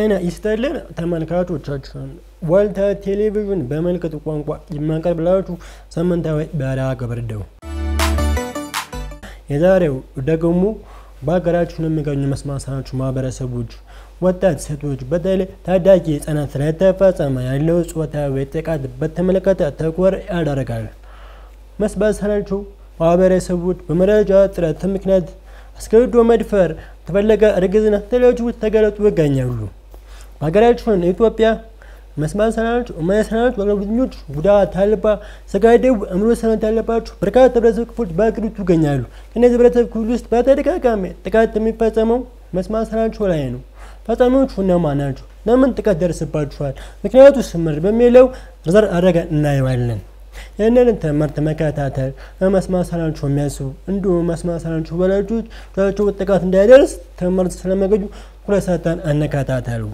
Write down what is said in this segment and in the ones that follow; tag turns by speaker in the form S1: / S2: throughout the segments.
S1: ጤና ይስጥልን ተመልካቾቻችን፣ ዋልታ ቴሌቪዥን በምልክት ቋንቋ የሚያቀርብላችሁ ሳምንታዊ መርሃ ግብር ነው። የዛሬው ደግሞ በሀገራችን የሚገኙ መስማት የተሳናቸው ማህበረሰቦች ወጣት ሴቶች በተለይ ታዳጊ ህጻናት ላይ ተፈጸመ ያለው ጾታዊ ጥቃት በተመለከተ ትኩረት ያደርጋል። መስማት የተሳናቸው ማህበረሰቦች በመረጃ እጥረት ምክንያት አስገድዶ መድፈር፣ የተፈለገ እርግዝና፣ ተለያዩ ተገለጡ ይገኛሉ። በሀገራችን ኢትዮጵያ መስማት የተሳናቸው የማይሰናቸው አገልግሎተኞች ጉዳት አልባ ስጋ ደዌ አእምሮ ሰናት ያለባቸው በርካታ ህብረተሰብ ክፍሎች በሀገሪቱ ይገኛሉ። ከእነዚህ ህብረተሰብ ክፍል ውስጥ በተደጋጋሚ ጥቃት የሚፈጸመው መስማት የተሳናቸው ላይ ነው። ፈጻሚዎቹ እነማን ናቸው? ለምን ጥቃት ደርስባቸዋል? ምክንያቱ ስምር በሚለው ዘር አድርገን እናየዋለን። ይህንን ትምህርት መከታተል መስማት የተሳናቸው የሚያስቡ እንዲሁም መስማት የተሳናቸው ወላጆች ልጆቻቸው ጥቃት እንዳይደርስ ትምህርት ስለሚያገኙ ትኩረት ሰጥተን እንከታተሉ።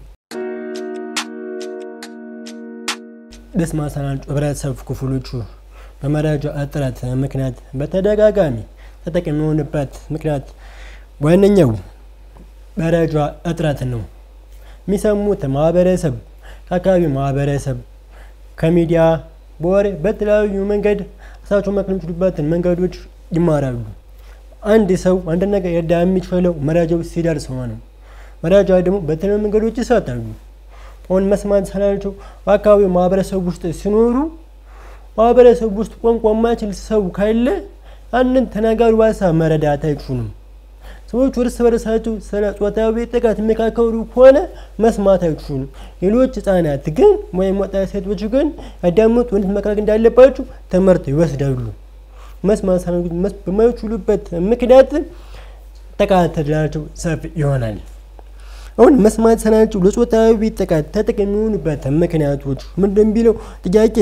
S1: መስማት የተሳናቸው ህብረተሰብ ክፍሎቹ በመረጃ እጥረት ምክንያት በተደጋጋሚ ተጠቂ የሚሆንበት ምክንያት ዋነኛው መረጃ እጥረት ነው። የሚሰሙት ማህበረሰብ ከአካባቢው ማህበረሰብ ከሚዲያ በወሬ በተለያዩ መንገድ እሳቸው መክል የሚችሉበትን መንገዶች ይማራሉ። አንድ ሰው አንድ ነገር ይረዳ የሚችለው መረጃው ሲደርስ ነው። መረጃ ደግሞ በተለያዩ መንገዶች ይሰጣሉ። አሁን መስማት የተሳናቸው በአካባቢው ማህበረሰብ ውስጥ ሲኖሩ ማህበረሰብ ውስጥ ቋንቋ የማይችል ሰው ካለ አንድን ተናጋሪ ሀሳብ መረዳት አይችሉም። ሰዎች እርስ በርሳቸው ስለ ጾታዊ ጥቃት የሚካከሩ ከሆነ መስማት አይችሉም። ሌሎች ህጻናት ግን ወይም ወጣት ሴቶች ግን ያዳምጡ እንዴት መከላከል እንዳለባቸው ትምህርት ይወስዳሉ። መስማት የተሳናቸው በማይችሉበት ምክንያት ጥቃት ዕድላቸው ሰፊ ይሆናል። አሁን መስማት የተሳናቸው ለጾታዊ ጥቃት ተጠቂ የሚሆኑበት ምክንያቶች ምንድን ቢለው ጥያቄ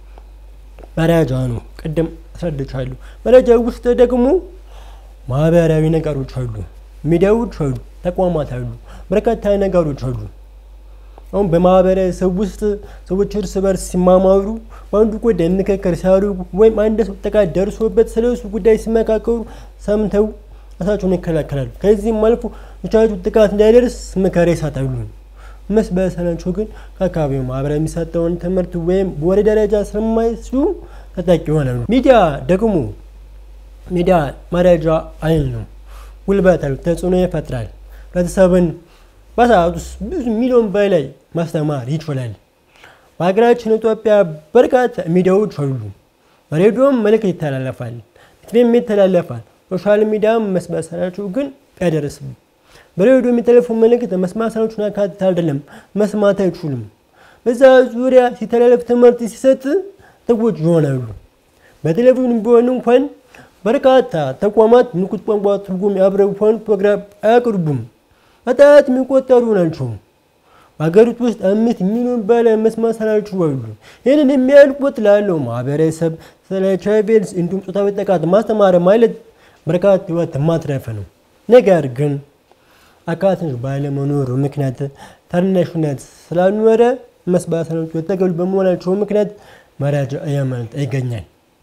S1: መረጃ ነው። ቅድም አስረድቻለሁ። መረጃ ውስጥ ደግሞ ማህበራዊ ነገሮች አሉ፣ ሚዲያዎች አሉ፣ ተቋማት አሉ፣ በርካታ ነገሮች አሉ። አሁን በማህበረሰብ ውስጥ ሰዎች እርስ በርስ ሲማማሩ በአንዱ ጉዳይ ምክክር ሲያደርጉ ወይም አንድ ሰው ጥቃት ደርሶበት ስለ እሱ ጉዳይ ሲመካከሩ ሰምተው ራሳቸውን ይከላከላሉ። ከዚህም አልፎ ልጆቻቸው ጥቃት እንዳይደርስ ምክር ይሰጣሉ። መስማት የተሳናቸው ግን ከአካባቢው ማህበራዊ የሚሰጠውን ትምህርት ወይም በወሬ ደረጃ ስለማይችሉ ተጠቂ ይሆናሉ። ሚዲያ ደግሞ ሚዲያ መረጃ አይል ነው። ጉልበት አለው፣ ተጽዕኖ ይፈጥራል። ህብረተሰብን በሰዓት ውስጥ ብዙ ሚሊዮን በላይ ማስተማር ይችላል። በሀገራችን ኢትዮጵያ በርካታ ሚዲያዎች አሉ። በሬዲዮም መልእክት ይተላለፋል፣ ቲቪም ይተላለፋል። ሶሻል ሚዲያም መስማት የተሳናቸው ግን አይደርስም። በሬዲዮ የሚተላለፉ መልእክት መስማት የተሳናቸውን ያካትት አይደለም፣ መስማት አይችሉም። በዛ ዙሪያ ሲተላለፍ ትምህርት ሲሰጥ ሰዎች ይሆናሉ። በቴሌቪዥን ቢሆን እንኳን በርካታ ተቋማት ምልክት ቋንቋ ትርጉም ያብረውን ፕሮግራም አያቅርቡም። በጣት የሚቆጠሩ ናቸው። በሀገሪቱ ውስጥ አምስት ሚሊዮን በላይ መስማት የተሳናቸው አሉ። ይህንን የሚያልቁት ላለው ማህበረሰብ ስለ ኤች አይ ቪ ኤድስ እንዲሁም ጾታዊ ጥቃት ማስተማር ማለት በርካታ ህይወት ማትረፍ ነው። ነገር ግን አካታች ባለመኖሩ ምክንያት ታናሽነት ስላልኖረ መስማት የተሳናቸው የተገሉ በመሆናቸው ምክንያት መረጃ እያመለጠ ይገኛል።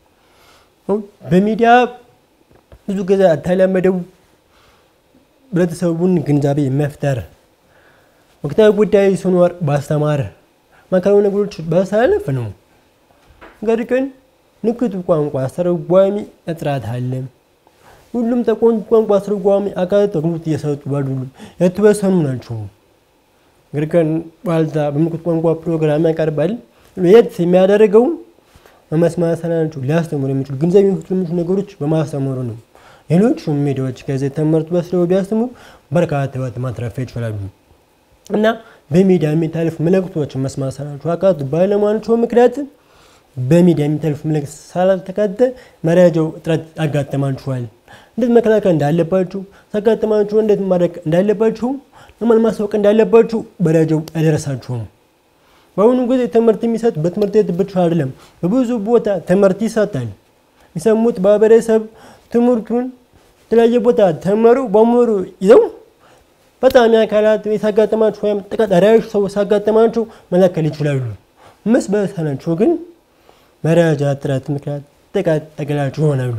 S1: በሚዲያ ብዙ ጊዜ ያልተለመደው ህብረተሰቡን ግንዛቤ መፍጠር፣ ወቅታዊ ጉዳይ ሲኖር ማስተማር፣ ማዕከላዊ ነገሮች ማስተላለፍ ነው። ነገር ግን ምልክት ቋንቋ አስተርጓሚ እጥረት አለ። ሁሉም ተቋም ቋንቋ አስተርጓሚ አካላት አገልግሎት እየሰጡ አይደሉም፣ የተወሰኑ ናቸው። ነገር ግን ዋልታ በምልክት ቋንቋ ፕሮግራም ያቀርባል። የት የሚያደርገው መስማት የተሳናቸው ሊያስተምሩ የሚችሉ ግንዛቤ የሚፈጥሩ የሚችሉ ነገሮች በማስተምሩ ነው። ሌሎቹም ሚዲያዎች ከዚህ ትምህርት ወስደው ቢያስተምሩ በርካታ ህይወት ማትረፍ ይችላሉ እና በሚዲያ የሚታለፉ መልእክቶች መስማት የተሳናቸው አካላት ባለመሆናቸው ምክንያት በሚዲያ የሚታለፉ መልእክት ስላልተካተተ መረጃው እጥረት ያጋጥማችኋል። እንዴት መከላከል እንዳለባችሁ ሲያጋጥማችሁ እንዴት ማድረግ እንዳለባችሁ ለማን ማስታወቅ እንዳለባችሁ መረጃው አይደረሳችሁም። በአሁኑ ጊዜ ትምህርት የሚሰጥ በትምህርት ቤት ብቻ አይደለም፣ በብዙ ቦታ ትምህርት ይሰጣል። የሚሰሙት ማህበረሰብ ትምህርቱን የተለያየ ቦታ ተመሩ በሙሉ ይዘው በጣም አካላት ሲያጋጥማቸው ወይም ጥቃት አዳራሽ ሰው ሲያጋጥማቸው መለከል ይችላሉ። መስማት የተሳናቸው ግን መረጃ እጥረት ምክንያት ጥቃት ተገላጭ ይሆናሉ።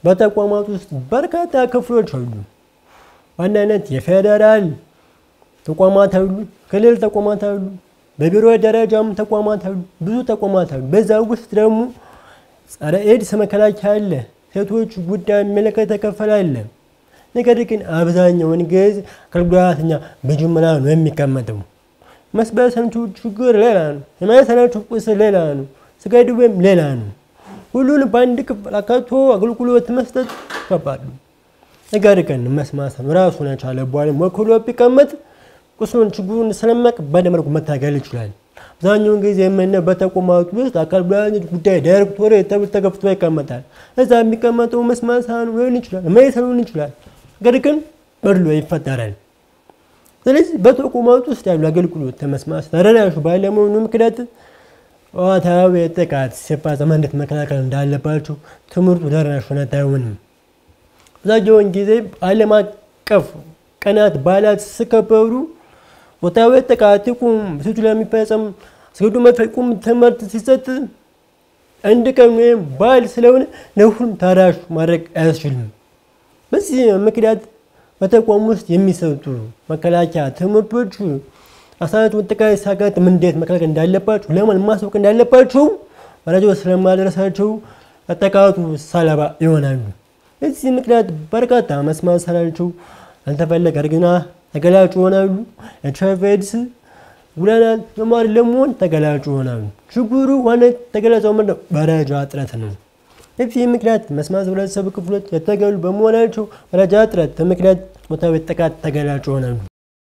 S1: በተቋማት ውስጥ በርካታ ክፍሎች አሉ። ዋናነት የፌዴራል ተቋማት አሉ፣ ክልል ተቋማት አሉ፣ በቢሮ ደረጃም ተቋማት አሉ፣ ብዙ ተቋማት አሉ። በዛ ውስጥ ደግሞ ጸረ ኤድስ መከላከያ አለ፣ ሴቶች ጉዳይ የሚመለከት ተከፈል አለ። ነገር ግን አብዛኛውን ጊዜ አካል ጉዳተኛ በጅምላ ነው የሚቀመጠው። መስበሰንቱ ችግር ሌላ ነው፣ የማይሰናቸው ቁስል ሌላ ነው፣ ስጋ ድዌም ሌላ ነው። ሁሉን በአንድ ክፍል አካቶ አገልግሎት መስጠት ከባድ ነው። ነገር ግን መስማት ራሱን የቻለ ባለም ወክሎ ቢቀመጥ ቁስሉን ችግሩን ስለሚያውቅ በደንብ አድርጎ መታገል ይችላል። አብዛኛውን ጊዜ የምናየው በተቋማት ውስጥ አካል ጉዳተኞች ጉዳይ ዳይሬክቶሬት ተብሎ ተከፍቶ ይቀመጣል። እዛ የሚቀመጠው መስማት ሳይሆን ሊሆን ይችላል፣ ማየት ሊሆን ይችላል። ነገር ግን በድሎ ይፈጠራል። ስለዚህ በተቋማት ውስጥ ያሉ አገልግሎት ተመስማት ተደራሽ ባለመሆኑ ምክንያት ጾታዊ ጥቃት ሲፈጸም እንዴት መከላከል እንዳለባቸው ትምህርቱ ደራሽ ሆነት አይሆንም። አብዛኛውን ጊዜ ዓለም አቀፍ ቀናት በዓላት ሲከበሩ ጾታዊ ጥቃት ይቁም፣ ሴቶች ላይ የሚፈጸም አስገድዶ መድፈር ይቁም ትምህርት ሲሰጥ አንድ ቀን ወይም በዓል ስለሆነ ለሁሉም ተደራሽ ማድረግ አያስችልም። በዚህ ምክንያት በተቋም ውስጥ የሚሰጡ መከላከያ ትምህርቶች አሳናቸውን ጥቃት ሲያጋጥም እንዴት መከላከል እንዳለባቸው ለማን ማስወቅ እንዳለባቸው መረጃው ስለማደረሳቸው ጥቃቱ ሰለባ ይሆናሉ። በዚህ ምክንያት በርካታ መስማት የተሳናቸው ያልተፈለገ እርግዝና ተገላጭ ይሆናሉ። ኤች አይ ቪ ኤድስ ጉዳናት መማር ለመሆን ተገላጭ ይሆናሉ። ችግሩ ዋና ተገላጫው ምንድን ነው? መረጃ እጥረት ነው። በዚህ ምክንያት መስማት ህብረተሰብ ክፍሎች የተገሉ በመሆናቸው መረጃ እጥረት ምክንያት ጾታዊ ጥቃት ተገላጭ ይሆናሉ።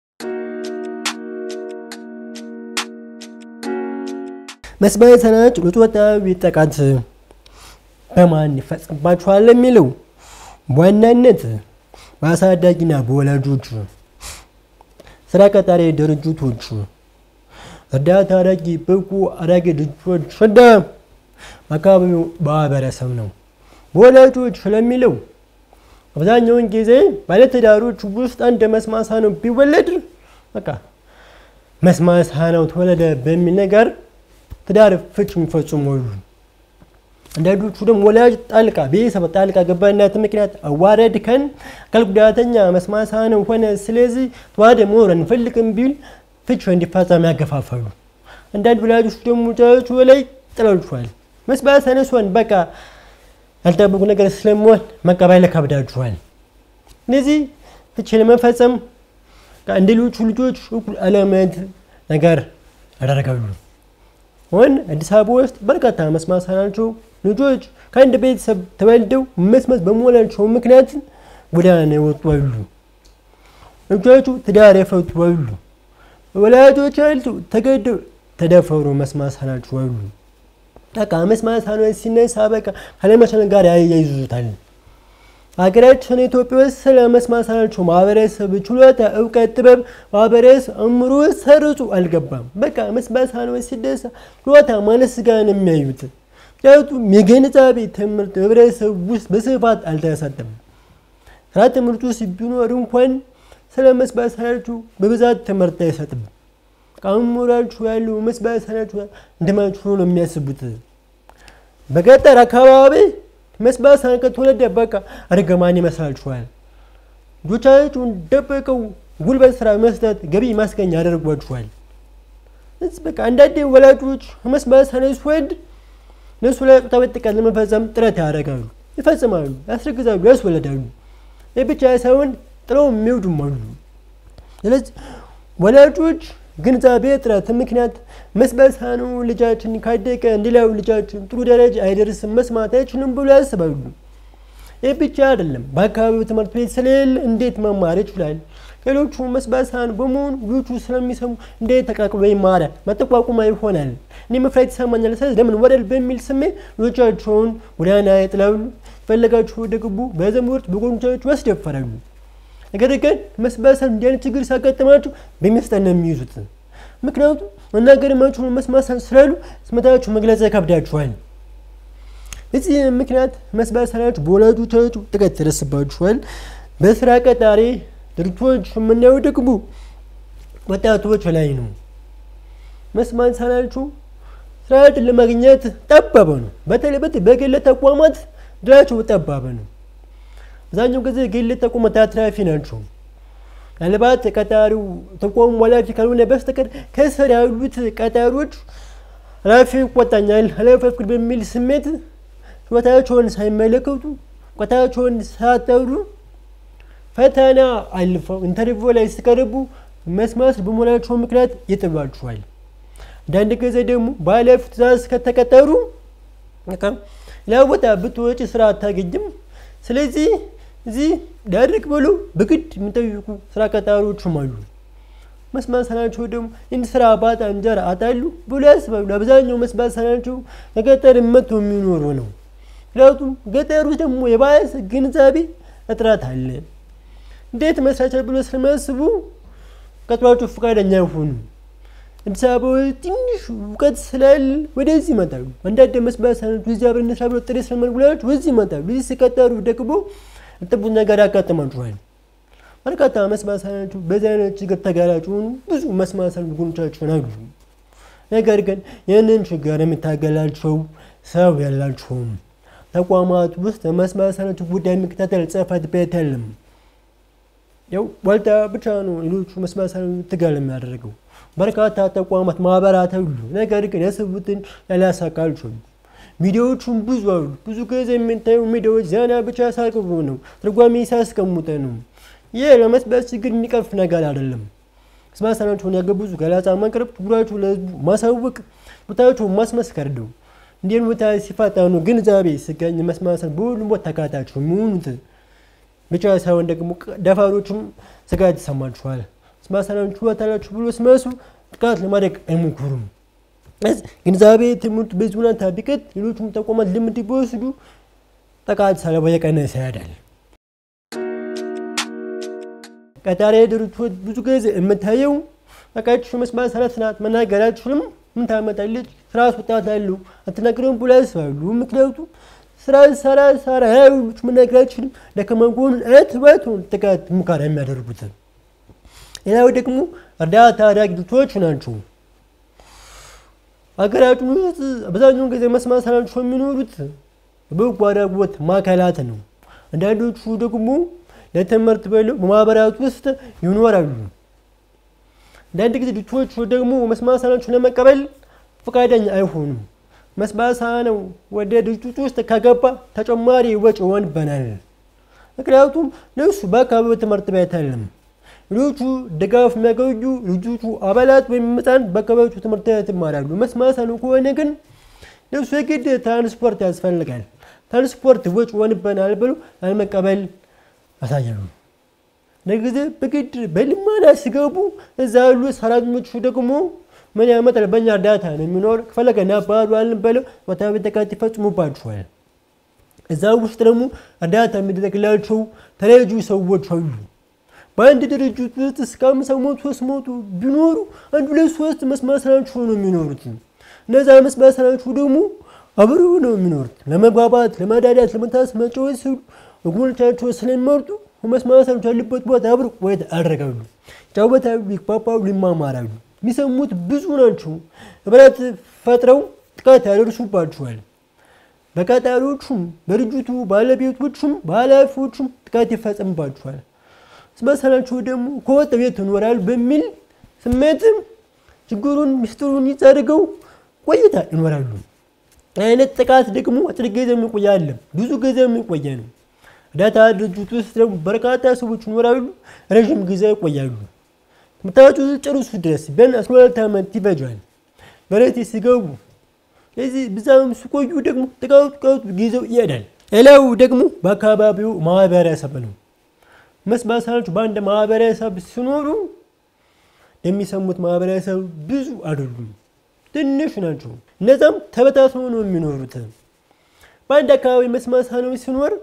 S1: መስማት የተሳናቸው ለጾታዊ ጥቃት በማን ይፈጸምባቸዋል የሚለው በዋናነት በአሳዳጊና በወላጆች፣ ስራ ቀጣሪ ድርጅቶች፣ እርዳታ አዳጊ ብቁ አዳጊ ድርጅቶች እና አካባቢው ማህበረሰብ ነው። በወላጆች ስለሚለው አብዛኛውን ጊዜ ባለትዳሮች ውስጥ አንድ መስማት የተሳነው ቢወለድ በቃ መስማት የተሳነው ተወለደ በሚል ነገር ትዳር ፍች የሚፈጽሙ አሉ። አንዳንዶቹ ደግሞ ወላጅ ጣልቃ ቤተሰብ ጣልቃ ገባነት ምክንያት አዋረድከን አካል ጉዳተኛ መስማት የተሳነው ሆነ፣ ስለዚህ ተዋህደ መኖር አንፈልግም ቢል ፍች እንዲፈጸም ያገፋፋሉ። አንዳንድ ወላጆች ደግሞ ልጃቸው ላይ ጥለውችኋል። መስማት የተሳነው ሲሆን በቃ ያልጠበቁ ነገር ስለሚሆን መቀበል ከብዳችኋል። እነዚህ ፍች ለመፈጸም እንደ ሌሎቹ ልጆች እኩል አለመት ነገር ያደርጋሉ። ወን አዲስ አበባ ውስጥ በርካታ መስማት የተሳናቸው ልጆች ከአንድ ቤተሰብ ተወልደው መስማት በመሆናቸው ምክንያት ጎዳና የወጡ አሉ። ልጆቹ ትዳር የፈቱ አሉ። ወላጆቻቸው ተገደው ተደፈሩ መስማት የተሳናቸው አሉ። በቃ መስማት የተሳናቸው ሲነሳ በቃ ካለመቻል ጋር ያያይዙታል። ሀገራችን ኢትዮጵያ ውስጥ ስለ መስማት የተሳናቸው ማህበረሰብ ችሎታ፣ እውቀት፣ ጥበብ ማህበረሰብ አእምሮ ሰርጹ አልገባም። በቃ መስማት የተሳናቸው ሲነሳ ችሎታ ማለት ስጋ ነው የሚያዩት። ምክንያቱም የግንዛቤ ትምህርት ህብረተሰብ ውስጥ በስፋት አልተሰጠም። ስራ ትምህርት ውስጥ ቢኖር እንኳን ስለ መስማት የተሳናቸው በብዛት ትምህርት አይሰጥም። ከአእምሯችሁ ያለው መስማት የተሳናቸው እንደማይችሉ ነው የሚያስቡት። በገጠር አካባቢ መስማት የተሳናቸው ከተወለደ በቃ እርግማን ይመስላችኋል። ልጆቻችሁን ደብቀው ጉልበት ስራ መስጠት ገቢ ማስገኛ ያደርጓችኋል። በቃ አንዳንዴ ወላጆች መስማት የተሳናቸው ሲወልድ እነሱ ላይ ጾታዊ ጥቃት ለመፈጸም ጥረት ያደርጋሉ፣ ይፈጽማሉ፣ ያስረግዛሉ፣ ያስወለዳሉ። ይህ ብቻ ሳይሆን ጥለው የሚወዱም አሉ። ስለዚህ ወላጆች ግንዛቤ እጥረት ምክንያት መስማት የተሳነው ልጃችን ካደገ እንደሌላው ልጃችን ጥሩ ደረጃ አይደርስም፣ መስማት አይችልም ብሎ ያስባሉ። ይህ ብቻ አይደለም፣ በአካባቢው ትምህርት ቤት ስለሌለ እንዴት መማር ይችላል? ሌሎቹ መስማት የተሳናቸው በመሆኑ ልጆቹ ስለሚሰሙ እንዴት ተቀላቅሎ ይማራል? መጠቋቁማ ይሆናል። እኔ መፍራት ይሰማኛል፣ ስለዚህ ለምን ወደል በሚል ስሜት ልጆቻቸውን ጎዳና ይጥላሉ። ፈለጋቸው ወደ ግቡ በዘመዶች በጎረቤቶቻቸው ያስደፈራሉ። ነገር ግን መስማት የተሳናቸው እንዲህ አይነት ችግር ሲያጋጥማቸው በሚስጠን ነው የሚይዙት። ምክንያቱም መናገር የማይችሉ መስማት የተሳናቸው ስላሉ ስሜታቸው መግለጽ ይከብዳቸዋል። በዚህ ምክንያት መስማት የተሳናቸው በወላጆቻቸው ጥቃት ይደርስባቸዋል። በስራ ቀጣሪ ድርጅቶች የምናየው ደግሞ ወጣቶች ላይ ነው። መስማት የተሳናቸው ስራ ዕድል ለማግኘት ጠባብ ነው። በተለይ በግል ተቋማት እድላቸው ጠባብ ነው። አብዛኛው ጊዜ ግል ተቋማት አትራፊ ናቸው። ምናልባት ቀጣሪው ተቋሙ ኃላፊ ካልሆነ በስተቀር ከስር ያሉት ቀጣሪዎች ኃላፊ ይቆጣኛል፣ ኃላፊ ፍቅር በሚል ስሜት ችሎታቸውን ሳይመለከቱ እውቀታቸውን ሳያጠሩ ፈተና አልፈው ኢንተርቪው ላይ ሲቀርቡ መስማት በመሆናቸው ምክንያት ይጥሏቸዋል። አንዳንድ ጊዜ ደግሞ በኃላፊው ትእዛዝ ከተቀጠሩ ሌላ ቦታ ብትወጪ ስራ አታገኝም። ስለዚህ እዚህ ዳርቅ ብሎ በግድ የሚጠይቁ ስራ ቀጣሪዎችም አሉ። መስማት ሳናቸው ደግሞ ይህን ስራ ባጣ እንጀራ አጣሉ ብሎ ያስባሉ። አብዛኛው መስማት ሳናቸው ከገጠር መጥቶ የሚኖሩ ነው። ምክንያቱም ገጠር ውስጥ ደግሞ የባሰ ግንዛቤ እጥረት አለ። እንዴት መስራቻ ብሎ ስለሚያስቡ ቀጥሯቸው ፈቃደኛ አይሆኑ። አዲስ አበባ ትንሽ እውቀት ስላለ ወደዚህ ይመጣሉ። አንዳንድ መስማት ሳናቸው እዚህ አብረን እንስራ ብሎ ጥሬ ስለመልጉላቸው ወደዚህ ይመጣሉ። እዚህ ሲቀጠሩ ደግሞ ጥቡ ነገር ያጋጥማቸዋል። በርካታ መስማት ሳናቸው በዚህ አይነት ችግር ተጋላጭ የሆኑ ብዙ መስማት ሳናቸው ጎኖቻቸውን አሉ። ነገር ግን ይህንን ችግር የሚታገላቸው ሰው ያላቸውም ተቋማት ውስጥ መስማት ሳናቸው ጉዳይ የሚከታተል ጽሕፈት ቤት የለም። ያው ዋልታ ብቻ ነው ሌሎቹ መስማት ሳናቸው ትጋል የሚያደርገው። በርካታ ተቋማት ማህበራት አሉ። ነገር ግን ያሰቡትን ያላሳካልቸው ሚዲያዎቹም ብዙ አሉ። ብዙ ጊዜ የምታዩ ሚዲያዎች ዜና ብቻ ሳቅርቡ ነው፣ ትርጓሜ ሲያስቀምጠ ነው። ይህ ለመስማት ችግር የሚቀርፍ ነገር አይደለም። መስማት ሳናቸውን ያገቡዙ ገለጻ ማቅረብ፣ ችግራቸው ለህዝቡ ማሳወቅ፣ ቦታቸውን ማስመስከር ነው። እንዲህን ቦታ ሲፋጠኑ ግንዛቤ ሲገኝ መስማት ሳናቸው በሁሉም ቦታ ተካታች የሚሆኑት ብቻ ሳይሆን ደግሞ ደፋሮችም ስጋት ይሰማቸዋል። መስማት ሳናቸው ችሎታ አላቸው ብሎ ሲመሱ ጥቃት ለማድረግ አይሞክሩም። ግንዛቤ ትምህርት በዚህ ሁኔታ ቢቀጥ ሌሎቹም ተቋማት ልምድ ቢወስዱ ጥቃት ሰለባ የቀነሰ ይሄዳል። ቀጣሪ ድርጅቶች ብዙ ጊዜ የምታየው በቃች መስማት ሳናት ናት መናገር አትችልም፣ ምን ታመጣለች፣ ስራ አስወጣት አለው አትናገረም ብሎ ያስባሉ። ምክንያቱም ስራ ሰራ ሰራ ያሉች መናገር አትችልም፣ ደካማ ጎኑን እትበቱን ጥቃት ሙከራ የሚያደርጉት። ሌላው ደግሞ እርዳታ ድርጅቶች ናቸው። ሀገራችን ውስጥ አብዛኛውን ጊዜ መስማት ሳናቸው የሚኖሩት በበጎ አድራጎት ማዕከላት ነው። አንዳንዶቹ ደግሞ ለትምህርት ብለው በማህበራት ውስጥ ይኖራሉ። አንዳንድ ጊዜ ድርጅቶቹ ደግሞ መስማት ሳናቸውን ለመቀበል ፈቃደኛ አይሆኑም። መስማት ሳናው ወደ ድርጅቱ ውስጥ ከገባ ተጨማሪ ወጪ ይሆንብናል። ምክንያቱም ለሱ በአካባቢው ትምህርት ቤት የለም። ሌሎቹ ድጋፍ የሚያገኙ ልጆቹ አባላት ወይም ሕፃን በአካባቢዎቹ ትምህርት ቤት ይማራሉ። መስማት ሳናው ከሆነ ግን ለሱ የግድ ትራንስፖርት ያስፈልጋል። ትራንስፖርት ወጪ ይሆንብናል ብሎ አለመቀበል ያሳያሉ። ለጊዜ በግድ በልመና ሲገቡ እዛ ያሉ ሰራተኞቹ ደግሞ ምን ያመጣል? በእኛ እርዳታ ነው የሚኖር ከፈለገ እናባሏልን ብለው ወታዊ ጥቃት ይፈጽሙባቸዋል። እዛ ውስጥ ደግሞ እርዳታ የሚደረግላቸው ተለያዩ ሰዎች አሉ። በአንድ ድርጅት ውስጥ እስከ አምሳ መቶ ሶስት መቶ ቢኖሩ አንድ ሁለት ሶስት መስማት ሳናቸው ነው የሚኖሩት። እነዛ መስማት ሳናቸው ደግሞ አብረው ነው የሚኖሩት። ለመግባባት፣ ለመዳዳት፣ ለመታስ መጫወት ሲሉ ወገኖቻቸው ስለሚመርጡ መስማት ሳናቸው ያሉበት ቦታ አብረው ቆይታ ያደርጋሉ፣ ይጫወታሉ፣ ይግባባሉ፣ ይማማራሉ። የሚሰሙት ብዙ ናቸው። ህብረት ፈጥረው ጥቃት ያደርሱባቸዋል። በቀጣሪዎቹም በድርጅቱ ባለቤቶቹም በኃላፊዎቹም ጥቃት ይፈጸምባቸዋል። መስማት ሳናቸው ደግሞ ከወጥ ቤት ይኖራል በሚል ስሜትም ችግሩን ሚስጥሩን ይጸድገው ቆይታ ይኖራሉ። አይነት ጥቃት ደግሞ አጭር ጊዜ የሚቆይ አለም ብዙ ጊዜ የሚቆየ ነው። እርዳታ ድርጅት ውስጥ ደግሞ በርካታ ሰዎች ይኖራሉ፣ ረዥም ጊዜ ይቆያሉ። ትምህርታቸው ጨርሱ ድረስ ቢያንስ አስራ ሁለት ዓመት ይፈጃል በረት ሲገቡ። ስለዚህ ብዛም ሲቆዩ ደግሞ ጥቃቱ ጥቃቱ ጊዜው ይሄዳል። ሌላው ደግሞ በአካባቢው ማህበረሰብ ነው። መስማት ሳናቸው በአንድ ማህበረሰብ ሲኖሩ የሚሰሙት ማህበረሰብ ብዙ አይደሉም፣ ትንሽ ናቸው። እነዛም ተበታትነው ነው የሚኖሩት። በአንድ አካባቢ መስማት ሳናቸው ሲኖር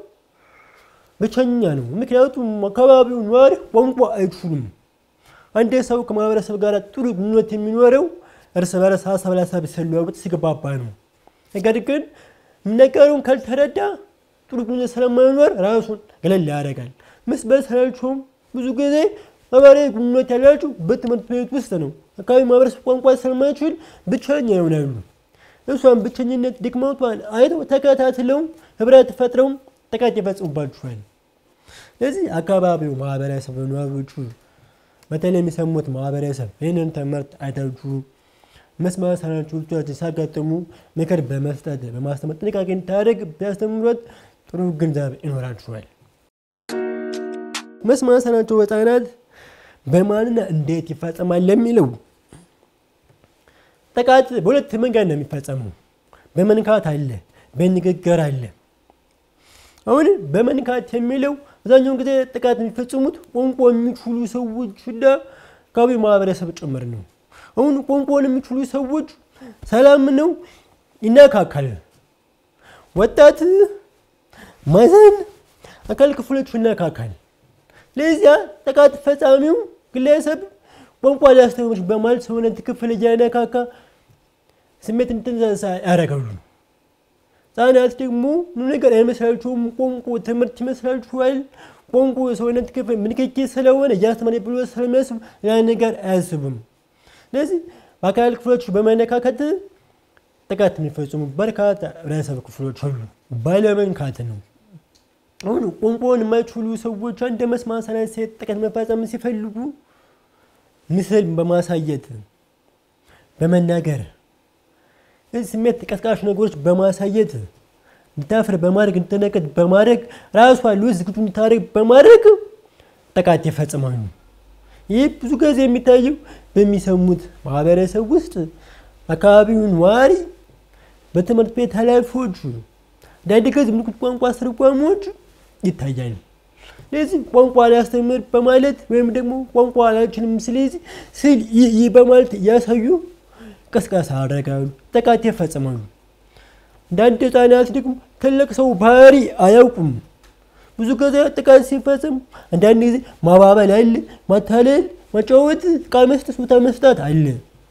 S1: ብቸኛ ነው። ምክንያቱም አካባቢው ነዋሪ ቋንቋ አይችሉም። አንድ ሰው ከማህበረሰብ ጋር ጥሩ ግንኙነት የሚኖረው እርስ በርስ ሀሳብ ለሀሳብ ሲለዋወጥ ሲግባባ ነው። ነገር ግን የሚነገረውን ካልተረዳ ጥሩ ግንኙነት ስለማይኖር ራሱን ገለል ያደርጋል። መስማት ሳናቸውም ብዙ ጊዜ ማህበራዊ ግንኙነት ያላቸው በትምህርት ቤት ውስጥ ነው። አካባቢ ማህበረሰብ ቋንቋ ስለማይችል ብቸኛ ይሆናሉ። እሷን ብቸኝነት ድክመቷን አይተው ተከታትለው ህብረት ፈጥረው ጥቃት ይፈጽሙባቸዋል። ስለዚህ አካባቢው ማህበረሰብ ነዋሪዎቹ በተለይ የሚሰሙት ማህበረሰብ ይህንን ትምህርት አይታችሁ መስማት ሳናቸው ልጆቻችን ሲያጋጥሙ ምክር በመስጠት በማስተማር ጥንቃቄ እንድታደርግ ቢያስተምሯት ጥሩ ግንዛቤ ይኖራችኋል። መስማት የተሳናቸው ህጻናት በማንና እንዴት ይፈጸማል ለሚለው ጥቃት በሁለት መንገድ ነው የሚፈጸመው። በመንካት አለ፣ በንግግር አለ። አሁን በመንካት የሚለው አብዛኛውን ጊዜ ጥቃት የሚፈጽሙት ቋንቋ የሚችሉ ሰዎችና አካባቢ ማህበረሰብ ጭምር ነው። አሁን ቋንቋን የሚችሉ ሰዎች ሰላም ነው ይነካካል። ወጣት ማዘን አካል ክፍሎች ይነካካል። ለዚያ ጥቃት ፈጻሚው ግለሰብ ቋንቋ ሊያስተምሮች በማለት ሰውነት ክፍል እያነካካ ስሜት እንድትነሳ ያደርጋሉ። ህጻናት ደግሞ ምንም ነገር አይመስላችሁም። ቋንቋ ትምህርት ይመስላችኋል። ቋንቋ የሰውነት ክፍል ምንክኪ ስለሆነ እያስተማሪ ብሎ ስለሚያስብ ያ ነገር አያስብም። ስለዚህ በአካል ክፍሎች በመነካከት ጥቃት የሚፈጽሙ በርካታ ህብረተሰብ ክፍሎች አሉ። ባለመንካት ነው። አሁን ቋንቋውን የማይችሉ ሰዎች እንደ መስማት ሳናት ሴት ጥቃት መፈጸም ሲፈልጉ ምስል በማሳየት በመናገር ስሜት ቀስቃሽ ነገሮች በማሳየት እንድታፍር በማድረግ እንድትነቀድ በማድረግ ራሷ ልውስ ዝግጁ እንድታደርግ በማድረግ ጥቃት ይፈጽማሉ። ይህ ብዙ ጊዜ የሚታየው በሚሰሙት ማህበረሰብ ውስጥ አካባቢውን ነዋሪ፣ በትምህርት ቤት ኃላፊዎች፣ አንዳንድ ጊዜ ምልክት ቋንቋ አስተርጓሚዎች ይታያል። ስለዚህ ቋንቋ ላስተምር በማለት ወይም ደግሞ ቋንቋ አላችንም ስለዚህ ስል ይህ በማለት እያሳዩ ቅስቀሳ ያደርጋሉ፣ ጥቃት ይፈጽማሉ። አንዳንድ ህጻናት ደግሞ ትልቅ ሰው ባህሪ አያውቁም። ብዙ ጊዜ ጥቃት ሲፈጽም አንዳንድ ጊዜ ማባበል አለ፣ ማታለል፣ ማጫወት፣ ዕቃ መስጠት፣ ቦታ መስጠት አለ።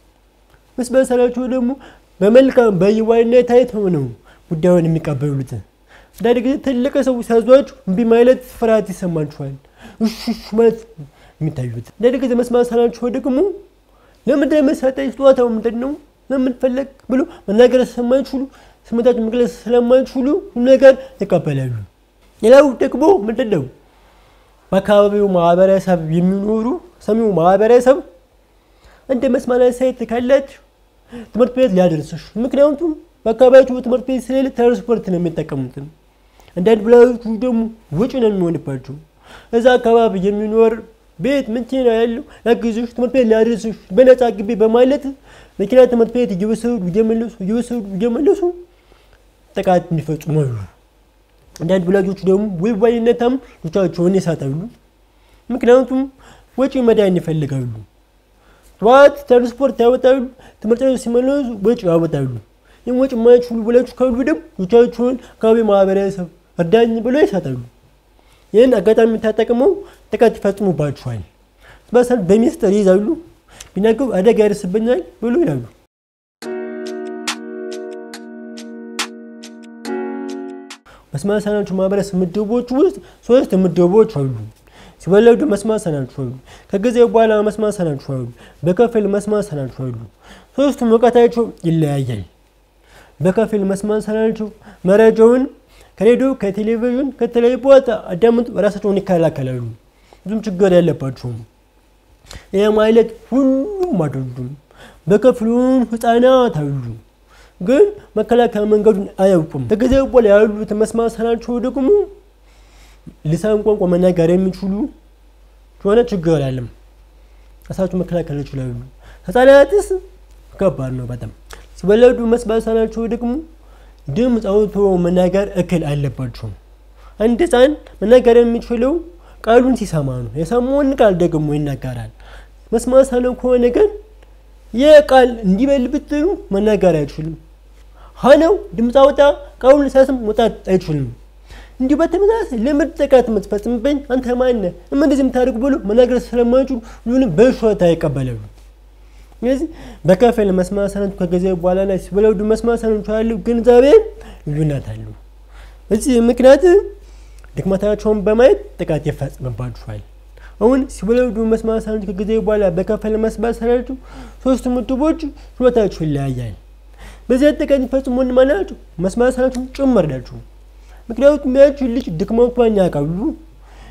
S1: መስበሰላቸው ደግሞ በመልካም በየዋህነት አይተው ነው ጉዳዩን የሚቀበሉት። አንዳንድ ጊዜ ትልቅ ሰው ሲያዟችሁ እምቢ ማለት ፍርሃት ይሰማችኋል። እሺ እሺ ማለት የሚታዩት አንዳንድ ጊዜ መስማት ሳናቸው ደግሞ ለምንድን ነው የምትሰጠኝ? ስጦታው ምንድን ነው? ለምን ፈለግ ብሎ መናገር ስለማይችሉ ስሜታቸው መግለጽ ስለማይችሉ ነገር ይቀበላሉ። ሌላው ደግሞ ምንድን ነው በአካባቢው ማህበረሰብ የሚኖሩ ሰሚው ማህበረሰብ እንደ መስማት ሳይት ካላችሁ ትምህርት ቤት ሊያደርስሽ ምክንያቱም በአካባቢያችሁ ትምህርት ቤት ስለሌለ ትራንስፖርት ነው የሚጠቀሙት። አንዳንድ ብላዎቹ ደግሞ ውጭ ነው የሚሆንባቸው። እዛ አካባቢ የሚኖር ቤት መኪና ያለው ያግዝሽ ትምህርት ቤት ሊያደርስሽ በነፃ ግቢ በማለት መኪና ትምህርት ቤት እየወሰዱ እየመለሱ እየወሰዱ እየመለሱ ጥቃት እንዲፈጽሙ አሉ። አንዳንድ ወላጆች ደግሞ ወይዋይነታም ልጆቻቸውን ይሳታሉ። ምክንያቱም ወጪ መዳን ይፈልጋሉ። ጠዋት ትራንስፖርት ያወጣሉ፣ ትምህርት ቤት ሲመለሱ ወጪ ያወጣሉ። ይህም ወጪ የማይችሉ ወላጆች ካሉ ደግሞ ልጆቻቸውን አካባቢ ማህበረሰብ እርዳኝ ብለው ይሳታሉ። ይህን አጋጣሚ ተጠቅመው ጥቃት ይፈጽሙባቸዋል። በሰል በሚስጥር ይይዛሉ። ቢናገሩ አደጋ ያደርስብኛል ብሎ ይላሉ። መስማት የተሳናቸው ማህበረሰብ ምድቦች ውስጥ ሶስት ምድቦች አሉ። ሲወለዱ መስማት የተሳናቸው አሉ። ከጊዜ በኋላ መስማት የተሳናቸው አሉ። በከፊል መስማት የተሳናቸው አሉ። ሶስቱም እውቀታቸው ይለያያል። በከፊል መስማት የተሳናቸው መረጃውን ከሬዲዮ ከቴሌቪዥን ከተለያዩ ቦታ አዳምጡ ራሳቸውን ይከላከላሉ። ብዙም ችግር ያለባቸውም። ይህ ማለት ሁሉም አይደሉም። በከፊሉን ህፃናት አሉ፣ ግን መከላከያ መንገዱን አያውቁም። ከጊዜ በኋላ ያሉት መስማት የተሳናቸው ደግሞ ልሳን ቋንቋ መናገር የሚችሉ ከሆነ ችግር አለም ራሳቸው መከላከል ይችላሉ። ህፃናትስ ከባድ ነው በጣም ሲወለዱ መስማት የተሳናቸው ደግሞ ድምፅ አውጥቶ መናገር እክል አለባቸው። አንድ ህፃን መናገር የሚችለው ቃሉን ሲሰማ ነው። የሰማውን ቃል ደግሞ ይናገራል። መስማት የተሳነው ከሆነ ግን ይህ ቃል እንዲበል ብትሉ መናገር አይችልም። ሆነው ድምፅ አውጣ ቃሉን ሲያስም መውጣት አይችልም። እንዲሁ በተመሳሳይ ለምድ ጥቃት የምትፈጽምብኝ አንተ ማነህ እንደዚህ የምታደርጉ ብሎ መናገር ስለማይችሉ ሁሉንም በሾታ ይቀበላሉ። ስለዚህ በከፊል መስማት የተሳናቸው ከጊዜ በኋላ ላይ ሲወለዱ መስማት የተሳናቸው ያለው ግንዛቤ ልዩነት አለው። በዚህ ምክንያት ድክመታቸውን በማየት ጥቃት ይፈጽምባቸዋል። አሁን ሲወለዱ መስማት የተሳናቸው ከጊዜ በኋላ በከፊል መስማት የተሳናቸው ሶስቱ ምድቦች ችሎታቸው ይለያያል። በዚያ ጥቃት ይፈጽሙ ማናቸው መስማት የተሳናቸው ጭምር ናቸው። ምክንያቱም ያቺ ልጅ ድክመቷን ያውቃሉ።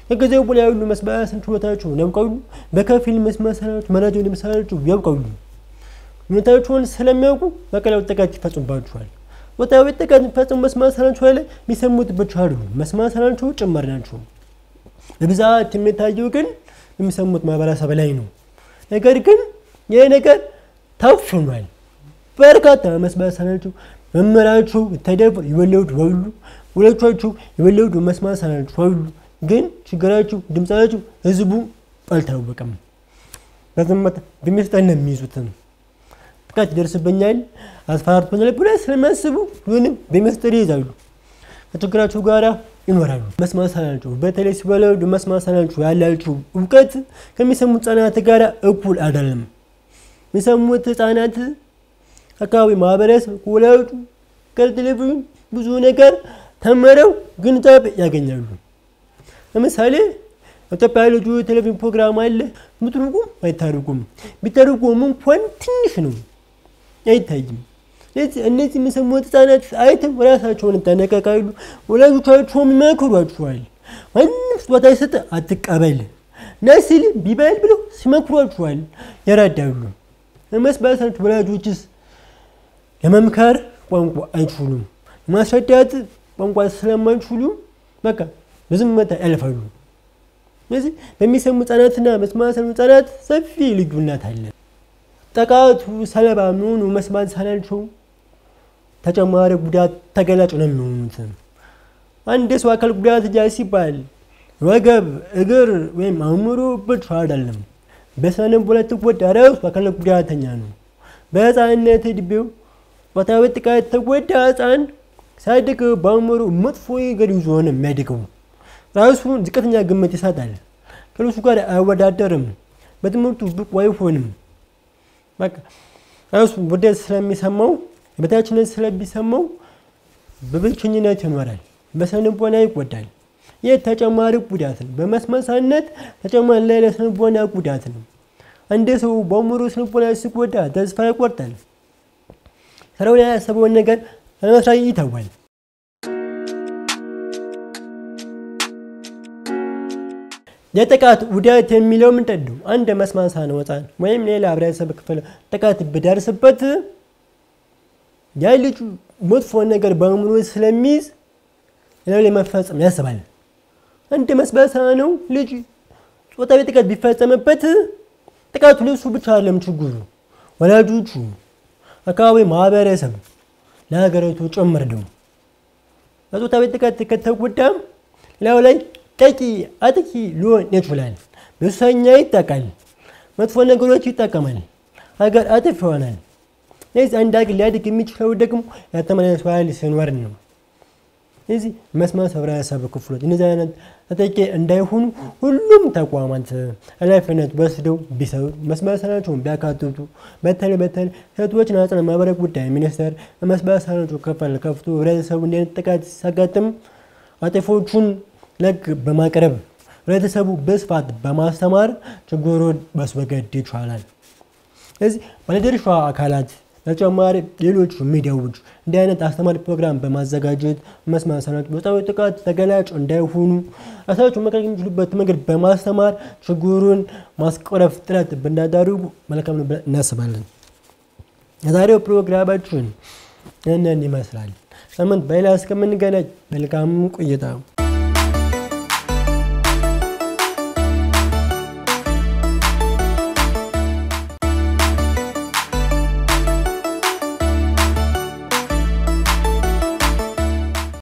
S1: ከጊዜው በላይ ያሉ መስማት ችሎታቸውን ያውቃሉ። በከፊል መስማት መረጃውን ለመሳላቸው ያውቃሉ። ሁኔታቸውን ስለሚያውቁ በቀላሉ ጥቃት ይፈጽሙባቸዋል። ወታዊ ጥቃት የሚፈጽሙ መስማት ሳናቸው ላይ የሚሰሙት ብቻ አይደሉም፣ መስማት ሳናቸው ጭምር ናቸው። በብዛት የሚታየው ግን የሚሰሙት ማህበረሰብ ላይ ነው። ነገር ግን ይህ ነገር ታፍኗል። በርካታ መስማት ሳናቸው መምህራቸው ተደፍር የወለዱ አሉ፣ ወላጆቻቸው የወለዱ መስማት ሳናቸው አሉ። ግን ችግራቸው ድምፃቸው ህዝቡ አልታወቀም። በዝምታ በሚስጠን ነው የሚይዙትም ጥቃት ይደርስብኛል አስፈራርቶኛል ብለ ስለሚያስቡ ሁንም በሚስጥር ይይዛሉ። ከችግራቸው ጋራ ይኖራሉ። መስማት የተሳናቸው በተለይ ሲወለዱ መስማት የተሳናቸው ያላቸው እውቀት ከሚሰሙት ህጻናት ጋር እኩል አይደለም። የሚሰሙት ህጻናት አካባቢ ማህበረሰብ ከወላጁ ከቴሌቪዥን ብዙ ነገር ተምረው ግንዛቤ ያገኛሉ። ለምሳሌ ኢትዮጵያ ልጁ የቴሌቪዥን ፕሮግራም አለ። ምትርጉም አይታርጉም። ቢተርጉም እንኳን ትንሽ ነው፣ አይታይም። ስለዚህ እነዚህ የሚሰሙት ህጻናት አይተው ራሳቸውን ይጠነቀቃሉ። ወላጆቻቸውም ይመክሯቸዋል። ማንም ስጦታ ይሰጥ አትቀበል ና ሲል ቢበል ብለው ሲመክሯቸዋል፣ ይረዳሉ። መስባሳት ወላጆችስ ለመምከር ቋንቋ አይችሉም። ለማስረዳት ቋንቋ ስለማይችሉ በቃ በዝምታ ያልፋሉ። ስለዚህ በሚሰሙ ህጻናትና መስማት ህጻናት ሰፊ ልዩነት አለ። ጥቃቱ ሰለባ የሚሆኑ መስማት የተሳናቸው ተጨማሪ ጉዳት ተገላጭ ነው የሚሆኑት። አንድ ሰው አካል ጉዳት እጃ ሲባል ወገብ፣ እግር ወይም አእምሮ ብቻ አይደለም። በስነ ልቦና የተጎዳ ራሱ አካል ጉዳተኛ ነው። በህፃንነት እድሜው ጾታዊ ጥቃት የተጎዳ ህፃን ሲያድግ በአእምሮ መጥፎ ነገር ይዞ ነው የሚያድገው። ራሱን ዝቅተኛ ግምት ይሰጣል። ከሌሎቹ ጋር አይወዳደርም። በትምህርቱ ብቁ አይሆንም። በቃ ራሱ ውርደት ስለሚሰማው የበታችነት ስለሚሰማው በብቸኝነት ይኖራል። በስነ ልቦና ይጎዳል። ይህ ተጨማሪ ጉዳት ነው። በመስማት ተጨማሪ ላይ ለስነ ልቦና ጉዳት ነው። አንድ ሰው በአእምሮ ስነ ልቦና ሲጎዳ ተስፋ ይቆርጣል። ስራው ላይ ያሰበውን ነገር ለመስራት ይተዋል። የጥቃት ውደት የሚለው ምንድን ነው? አንድ መስማት የተሳነው ህፃን ወይም ሌላ ህብረተሰብ ክፍል ጥቃት ቢደርስበት ያ ልጅ መጥፎ ነገር በአእምሮ ስለሚይዝ ሌላው ላይ መፈጸም ያስባል። አንድ መስማት የተሳነው ልጅ ጾታዊ ጥቃት ቢፈጸምበት ጥቃቱ ለሱ ብቻ አይደለም ችግሩ፣ ወላጆቹ፣ አካባቢ ማህበረሰብ፣ ለሀገሪቱ ጭምር ነው። በጾታዊ ጥቃት ከተጎዳም ሌላው ላይ ጠቂ አጥቂ ሊሆን ይችላል። በሱሰኛ ይጠቃል። መጥፎ ነገሮች ይጠቀማል። ሀገር አጥፍ ይሆናል። ስለዚህ አንድ ሀገር ሊያድግ የሚችለው ደግሞ ያልተመለሰ ኃይል ሲኖር ነው። ስለዚህ መስማት ህብረተሰብ ክፍሎች እነዚህ አይነት ተጠቂ እንዳይሆኑ ሁሉም ተቋማት ኃላፊነት ወስደው ቢሰሩ መስማት የተሳናቸውን ቢያካትቱ በተለይ በተለይ ሴቶችና ህጻናት ማህበራዊ ጉዳይ ሚኒስቴር መስማት የተሳናቸው ክፍል ከፍቶ ህብረተሰቡ እንዲህ አይነት ጥቃት ሲያጋጥም አጥፊዎቹን ለህግ በማቅረብ ህብረተሰቡ በስፋት በማስተማር ችግሩን ማስወገድ ይቻላል። ስለዚህ ባለድርሻ አካላት ተጨማሪ ሌሎች ሚዲያዎች እንዲህ አይነት አስተማሪ ፕሮግራም በማዘጋጀት መስማት የተሳናቸው በጾታዊ ጥቃት ተገላጭ እንዳይሆኑ ራሳቸውን መከላከል የሚችሉበት መንገድ በማስተማር ችግሩን ማስቀረፍ ጥረት ብናደርጉ መልካም ነው ብለን እናስባለን። የዛሬው ፕሮግራማችን ይህንን ይመስላል። ሳምንት በሌላ እስከምንገናኝ መልካም ቆይታ